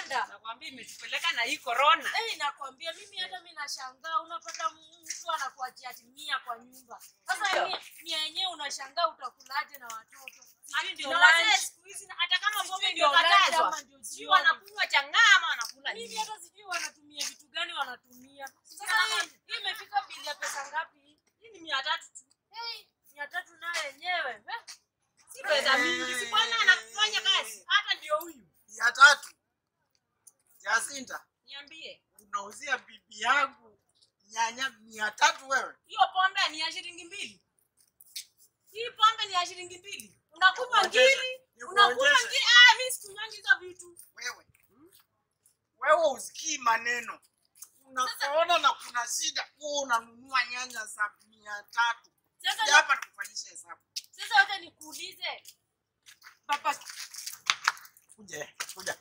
imepanda. Nakwambia imetupeleka na hii corona. Eh, nakwambia mimi hata mimi nashangaa unapata mtu anakuachia ati mia kwa nyumba. Sasa Ndio. mia mia yenyewe unashangaa utakulaje na watoto. Sijui ndio Na wazee lunch. siku hizi hata kama pombe Sijui ndio ndio lunch katazwa. ama ndio Sijui jioni. wanakunywa chang'aa ama wanakula Mimi nini. hata sijui wanatumia vitu gani wanatumia. Sasa hii hii imefika bili ya pesa ngapi hii? Hii ni mia tatu tu. Hey, mia tatu nayo yenyewe. eh? Si pesa mingi. Si bwana anafanya kazi. Hata ndio huyu. ya tatu Jacinta, Niambie. unauzia bibi yangu nyanya mia tatu wewe? Hiyo pombe ni ya shilingi mbili. Hii pombe ni ya shilingi mbili. Unakunywa Nikuongeze, ngiri, nikuongeze. unakunywa ngiri. Ah, mimi sikunywangi hizo vitu. Wewe wewe usikii maneno, unapoona na kuna shida, huwa unanunua nyanya za mia tatu. Sasa Sija hapa nikufanyisha hesabu. sasa wacha nikuulize. Papa Kuja, kuja,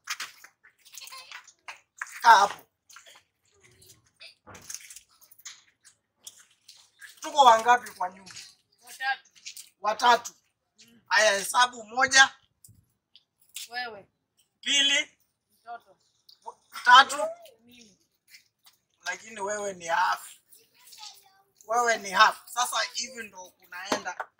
kaa hapo. Tuko wangapi kwa nyumba? watatu. Watatu. Haya, hesabu moja, Wewe mbili, mtoto tatu, mimi. lakini wewe ni half. Wewe ni half. Sasa hivi ndo kunaenda.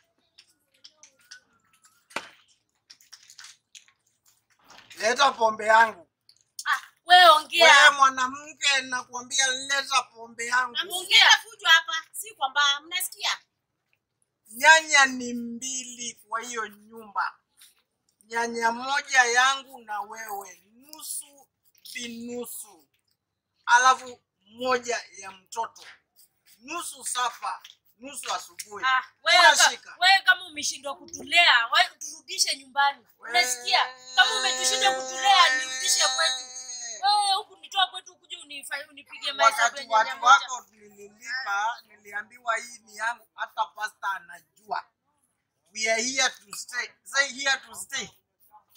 Leta pombe yangu. Ah, wewe Wewe ongea. mwanamke, nakwambia leta pombe yangu. Namsikia fujo hapa. Si kwamba mnasikia. Nyanya ni mbili kwa hiyo nyumba, nyanya moja yangu na wewe, nusu binusu, alafu moja ya mtoto, nusu sapa, nusu asubuhi. Ah, wewe ka- Unashika. wewe kama umeshindwa kutulea, wewe turudishe nyumbani. Unasikia? Kama umetushinda kutulea, nirudishe kwetu. Wewe huku nitoa kwetu ukuje unifanye unipige mahesabu Wakati ya nyanya watu moja. wako nililipa, niliambiwa hii ni yangu, hata pasta anajua. We are here to stay. Say here to stay.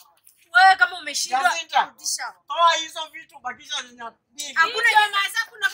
Wewe kama umeshindwa Jacinta. rudisha. Toa hizo vitu, bakisha nyanya mbili. Hakuna nyama hesabu na